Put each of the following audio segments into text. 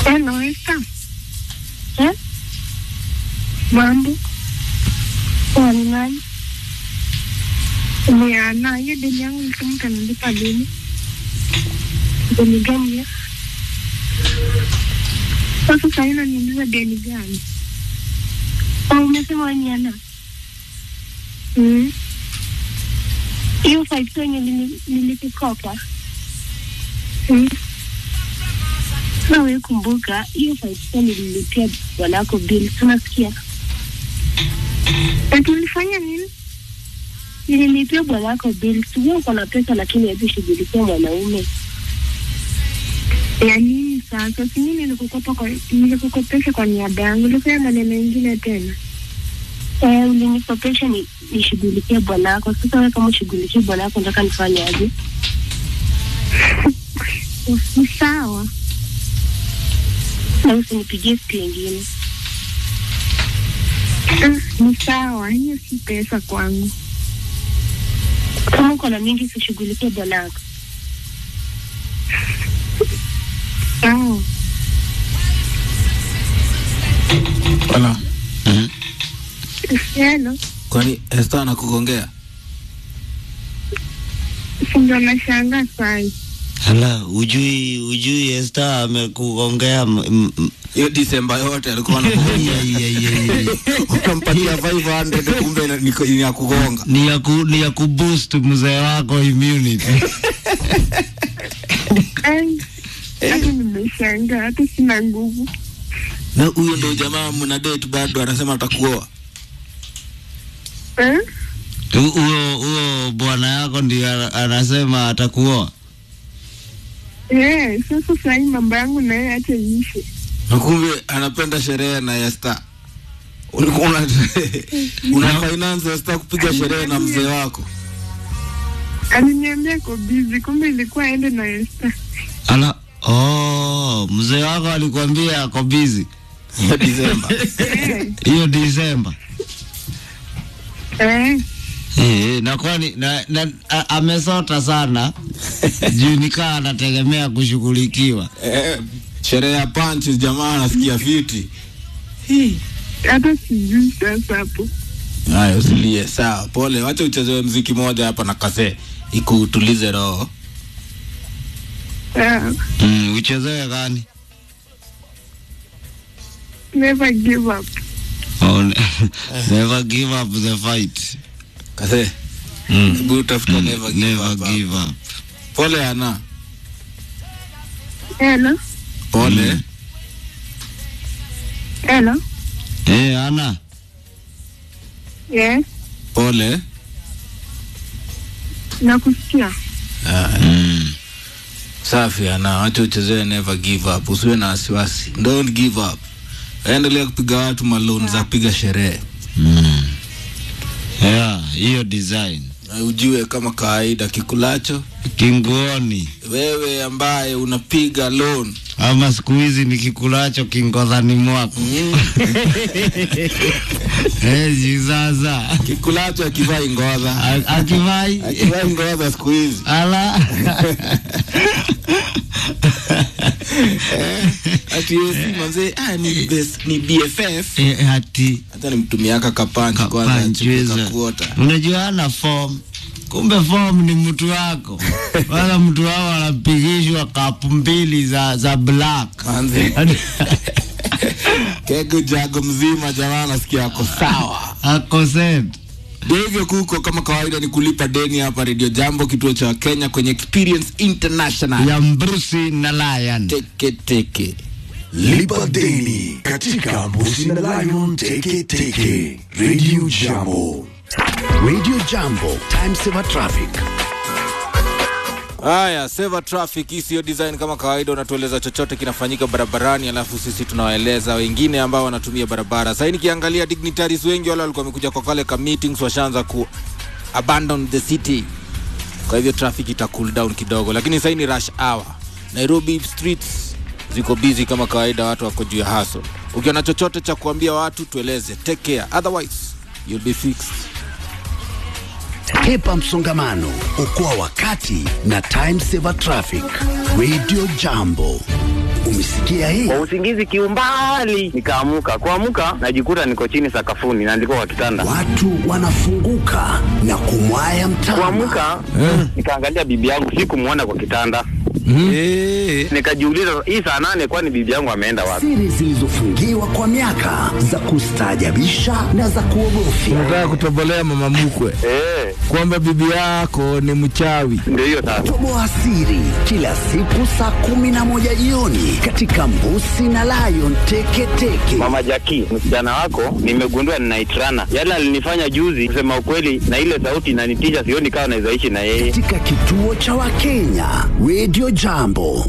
Hello, Esther. Eh? Mambo. Poa ni nani? Ni Ana, hiyo deni yangu nilisema utanilipa lini? Deni gani hiyo? Sasa sasa hivi unaniuliza deni gani? Au umesema wewe ni Ana? Mm. Hiyo five yenye nili- nilikukopa. Mm. Na wewe kumbuka hiyo five nililipia bwanako bill, tunasikia. Ati ulifanya nini? Nililipia bwanako bill, sijui uko na pesa lakini hebu shughulikia mwanaume. Ya nini sasa? Si mimi nilikukopa kwa nilikukopesha kwa niaba yangu, ulifanya maneno mengine tena. Eh, ulinikopesha ni nishughulikie bwanako. Sasa wewe kama ushughulikie bwanako, nataka nifanye aje? Ni sawa na usinipigie siku ingine. Mm, Ni sawa, hiyo si pesa kwangu. Kama uko na mingi, sishughulikie bwanako. Sawa. Wala. Mhm. Hello, Kwani Esther anakugongea? si ndio nashangaa sai. Hala, ujui ujui Esther amekugongea m- m- m- Hiyo Disemba yote alikuwa anakugongea. ya, ya, ya, ya. Unampatia 500 kumbe ni ni ya kugonga. ni ya ku, ni ya kuboost mzee wako immunity. Ai, hata nimeshangaa, hata sina nguvu. Na huyo ndio jamaa mna date bado anasema atakuoa. Eh? Hu- Huyo huyo bwana yako ndio ana- anasema atakuoa. Eh, sasa sahii mambo yangu na yeye acha iishe. Na kumbe anapenda sherehe na Esther. Ulikuwa una una finance Esther kupiga sherehe na mzee wako. Aliniambia ko busy, kumbe ilikuwa aende na Esther. Ala, oh, mzee wako alikwambia ako busy Ya Disemba. Eh, hiyo Disemba. eh, Eh, na kwani na, na, a, amesota sana juu nikaa anategemea kushughulikiwa. Eh, sherehe ya punch jamaa anasikia fiti. hata sijui sasa hapo. Haya, usilie. Sawa, pole. Wacha uchezewe mziki moja hapa na kase ikutulize roho. Ah, Mm, uchezewe gani? never give up. Oh, ne- never give up the fight. Kase, Mm. hebu utafuta Mm, never give never up. give up. Pole ana. Hello, Pole. Mm. hello, Eh, Ana, yes, Pole. nakusikia. mm. Safi ana. Wacha uchezewe never give up. Usiwe na wasiwasi. Don't give up. Endelea kupiga watu maloni za kupiga sherehe. Mm. Yeah, hiyo design Na ujue kama kawaida kikulacho kinguoni wewe ambaye unapiga loan ama siku hizi nikikulacho kingodhani mwako eh, juu sasa kikulacho akivai ngodha A- akivai akivai ngodha siku hizi ala ati yesi manze ah, ni, best, ni BFF Eh, ati hata nimtumiaka kapanchi kwanza kapanchweza chipuka kuota unajua ana form kumbe form ni mtu wako wala mtu wao anapigishwa kapu mbili za za black manze kego jago mzima jamaa nasikia ako sawa ako set Ndio hivyo kuko kama kawaida ni kulipa deni hapa Radio Jambo kituo cha Kenya kwenye Experience International ya Mbrusi na Lion teke teke Lipa deni katika Mbusi na Lion Teke Teke. Radio Jambo. Radio Jambo, time saver traffic. Haya, Seva Traffic, hii siyo design kama kawaida, unatueleza chochote kinafanyika barabarani, alafu sisi tunawaeleza wengine ambao wanatumia barabara. Sasa nikiangalia dignitaries wengi wale walikuwa wamekuja kwa kale ka meetings washaanza ku abandon the city, kwa hivyo traffic ita cool down kidogo, lakini sasa ni rush hour. Nairobi streets ziko busy kama kawaida, watu wako juu ya hustle. Ukiona chochote cha kuambia watu tueleze, take care, otherwise you'll be fixed. Hepa msongamano, okoa wakati na time saver traffic. Radio Jambo. Umesikia hii? kwa usingizi kiumbali nikaamuka kuamuka najikuta niko chini sakafuni na ndiko kwa kitanda Watu wanafunguka na kumwaya mtama. kuamuka nikaangalia bibi yangu sikumwona kwa kitanda Eh, nikajiuliza hii saa nane kwani bibi yangu ameenda wapi Siri zilizofungiwa kwa miaka za kustaajabisha na za kuogofya. unataka kutobolea mama mkwe eh kwamba bibi yako ni mchawi. ndio hiyo sasa Toboa siri kila siku saa kumi na moja jioni katika Mbusi na Lion Teketeke. mama jaki msichana wako nimegundua ninaitrana yale alinifanya juzi kusema ukweli na ile sauti inanitisha sioni kama naweza ishi na yeye katika kituo cha Wakenya Radio Jambo.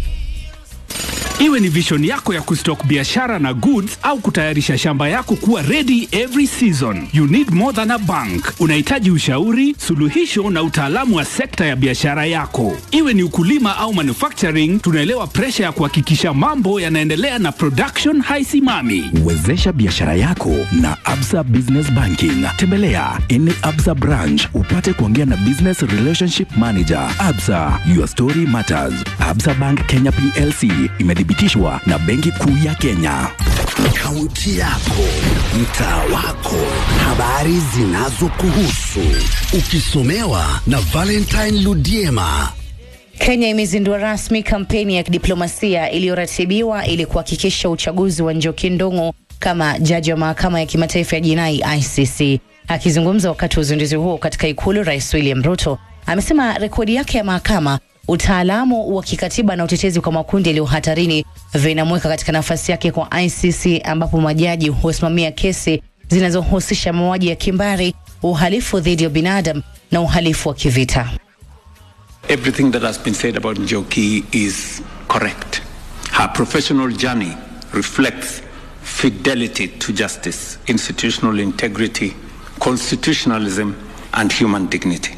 Iwe ni vision yako ya kustock biashara na goods au kutayarisha shamba yako kuwa ready every season. You need more than a bank. Unahitaji ushauri, suluhisho na utaalamu wa sekta ya biashara yako. Iwe ni ukulima au manufacturing, tunaelewa presha ya kuhakikisha mambo yanaendelea na production haisimami. Wezesha biashara yako na Absa Business Banking. Tembelea any Absa branch upate kuongea na Business Relationship Manager. Absa, your story matters. Absa Bank Kenya PLC imethibitishwa na Benki Kuu ya Kenya. Kaunti yako, mtaa wako, habari zinazokuhusu, ukisomewa na Valentine Ludiema. Kenya imezindua rasmi kampeni ya kidiplomasia iliyoratibiwa ili kuhakikisha uchaguzi wa Njoki Ndung'u kama jaji wa mahakama ya kimataifa ya jinai ICC. Akizungumza wakati wa uzinduzi huo katika ikulu, Rais William Ruto amesema rekodi yake ya mahakama, utaalamu wa kikatiba na utetezi kwa makundi yaliyo hatarini vinamweka katika nafasi yake kwa ICC, ambapo majaji husimamia kesi zinazohusisha mauaji ya kimbari, uhalifu dhidi ya binadamu na uhalifu wa kivita. Everything that has been said about Njoki is correct. Her professional journey reflects fidelity to justice, institutional integrity, constitutionalism, and human dignity.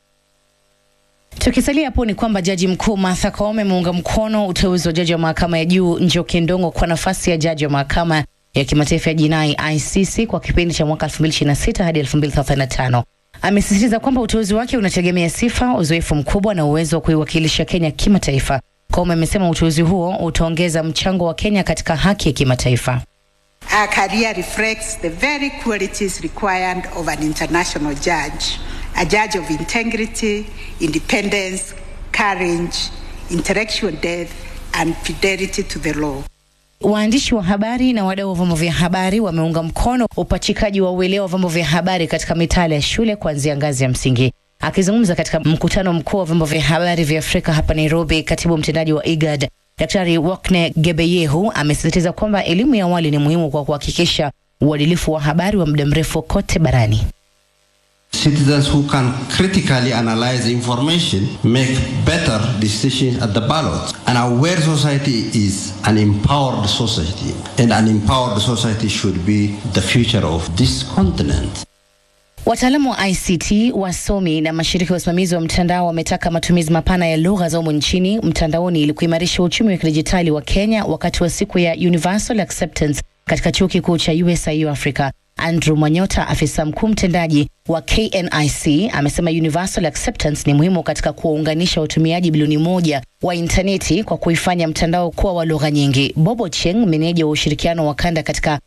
Tukisalia hapo ni kwamba jaji mkuu Martha Koome ameunga mkono uteuzi wa jaji wa mahakama ya juu Njoki Ndung'u kwa nafasi ya jaji wa mahakama ya kimataifa ya jinai ICC kwa kipindi cha mwaka 2026 hadi 2035. Amesisitiza kwamba uteuzi wake unategemea sifa, uzoefu mkubwa na uwezo wa kuiwakilisha Kenya kimataifa. Koome amesema uteuzi huo utaongeza mchango wa Kenya katika haki ya kimataifa. Our career reflects the very qualities required of an international judge a judge of integrity, independence, courage, intellectual depth, and fidelity to the law. Waandishi wa habari na wadau wa vyombo vya habari wameunga mkono upachikaji wa uelewa wa vyombo vya habari katika mitaala ya shule kuanzia ngazi ya msingi. Akizungumza katika mkutano mkuu wa vyombo vya habari vya Afrika hapa Nairobi, katibu mtendaji wa IGAD Daktari Wakne Gebeyehu amesisitiza kwamba elimu ya awali ni muhimu kwa kuhakikisha uadilifu wa habari wa muda mrefu kote barani. Citizens who can critically analyze information make better decisions at the ballot. And our aware society is an empowered society, and an empowered society should be the future of this continent. Wataalamu wa ICT, wasomi na mashirika ya usimamizi wa mtandao wametaka matumizi mapana ya lugha za humu nchini mtandaoni ili kuimarisha uchumi wa kidijitali wa Kenya wakati wa siku ya Universal Acceptance katika chuo kikuu cha USIU Africa. Andrew Mwanyota, afisa mkuu mtendaji wa KNIC, amesema Universal Acceptance ni muhimu katika kuwaunganisha watumiaji bilioni moja wa intaneti kwa kuifanya mtandao kuwa wa lugha nyingi. Bobo Cheng, meneja wa ushirikiano wa kanda katika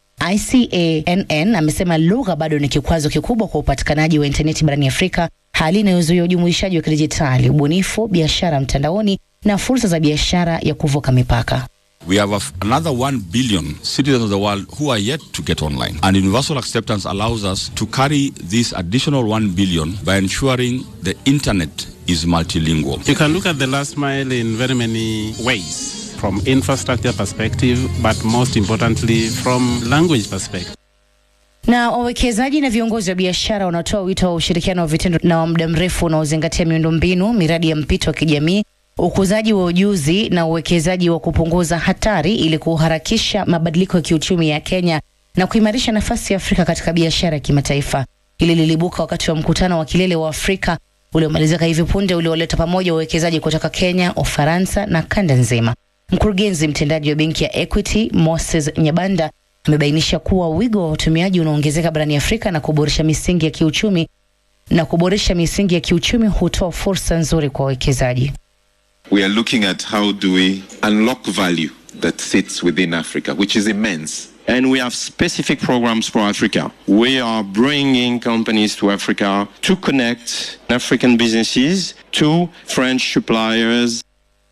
ICANN amesema lugha bado ni kikwazo kikubwa kwa upatikanaji wa intaneti barani Afrika, hali inayozuia ujumuishaji wa kidijitali, ubunifu, biashara mtandaoni na fursa za biashara ya kuvuka mipaka. We have a f- another 1 billion citizens of the world who are yet to get online. And universal acceptance allows us to carry this additional 1 billion by ensuring the internet is multilingual. You can look at the last mile in very many ways from infrastructure perspective, but most importantly from language perspective. Na wawekezaji na viongozi wa biashara wanatoa wito wa ushirikiano wa vitendo na wa muda mrefu unaozingatia miundombinu, miradi ya mpito wa kijamii, ukuzaji wa ujuzi na uwekezaji wa kupunguza hatari ili kuharakisha mabadiliko ya kiuchumi ya Kenya na kuimarisha nafasi ya Afrika katika biashara ya kimataifa. Hili lilibuka wakati wa mkutano wa kilele wa Afrika uliomalizika hivi punde ulioleta pamoja wawekezaji kutoka Kenya, Ufaransa na kanda nzima. Mkurugenzi mtendaji wa benki ya Equity Moses Nyabanda amebainisha kuwa wigo wa utumiaji unaongezeka barani Afrika na kuboresha misingi ya kiuchumi na kuboresha misingi ya kiuchumi hutoa fursa nzuri kwa wawekezaji. we are looking at how do we unlock value that sits within Africa, which is immense. And we have specific programs for Africa. We are bringing companies to Africa to connect African businesses to French suppliers.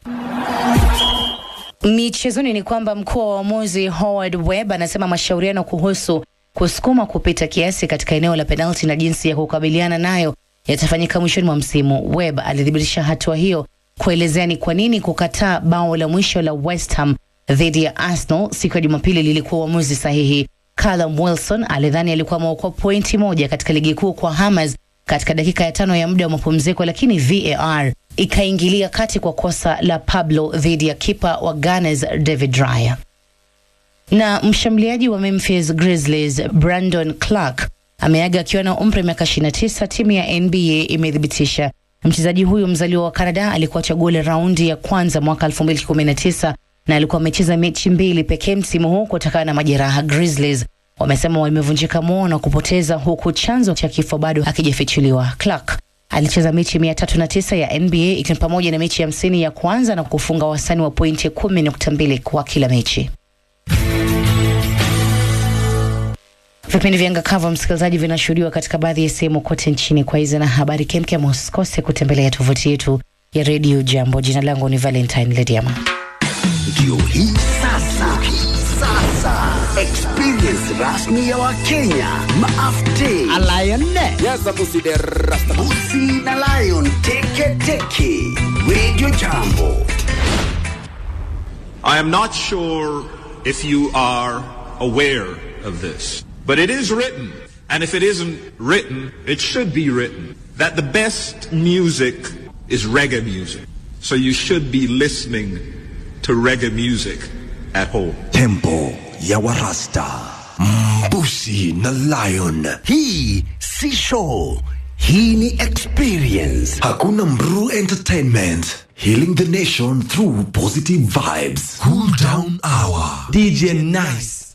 Michezoni ni kwamba mkuu wa uamuzi Howard Webb anasema mashauriano kuhusu kusukuma kupita kiasi katika eneo la penalti na jinsi ya kukabiliana nayo yatafanyika mwishoni mwa msimu. Webb alithibitisha hatua hiyo kuelezea ni kwa nini kukataa bao la mwisho la West Ham dhidi ya Arsenal siku ya Jumapili lilikuwa uamuzi sahihi. Callum Wilson alidhani alikuwa ameokoa pointi moja katika ligi kuu kwa Hammers katika dakika ya tano ya muda wa mapumziko, lakini VAR ikaingilia kati kwa kosa la Pablo dhidi ya kipa wa Gunners David Raya. Na mshambuliaji wa Memphis Grizzlies Brandon Clark ameaga akiwa na umri wa miaka 29, timu ya NBA imethibitisha. Mchezaji huyu mzaliwa wa Canada alikuwa chaguo la raundi ya kwanza mwaka 2019 na alikuwa amecheza mechi mbili pekee msimu huu kutokana na majeraha. Grizzlies wamesema wamevunjika moyo na kupoteza, huku chanzo cha kifo bado hakijafichuliwa. Clark alicheza mechi mia tatu na tisa ya NBA ikiwa ni pamoja na mechi hamsini ya kwanza na kufunga wastani wa pointi kumi nukta mbili kwa kila mechi. Vipindi vya Ngakava msikilizaji, vinashuhudiwa katika baadhi ya sehemu kote nchini. Kwa hizi na habari kemkem, usikose kutembelea tovuti yetu ya redio Jambo. Jina langu ni Valentine Lediama. Ndio hii sasa, sasa experience rasmi ya Wakenya maafte Busi na Lion teke teke Radio Jambo. I am not sure if you are aware of this, but it is written, and if it isn't written, it should be written, that the best music is reggae music. So you should be listening to reggae music at home. Tempo ya Warasta. Mbusi na Lion. Hii si show. Hii ni experience. Hakuna Mru Entertainment. Healing the nation through positive vibes. Cool down hour. DJ Nice.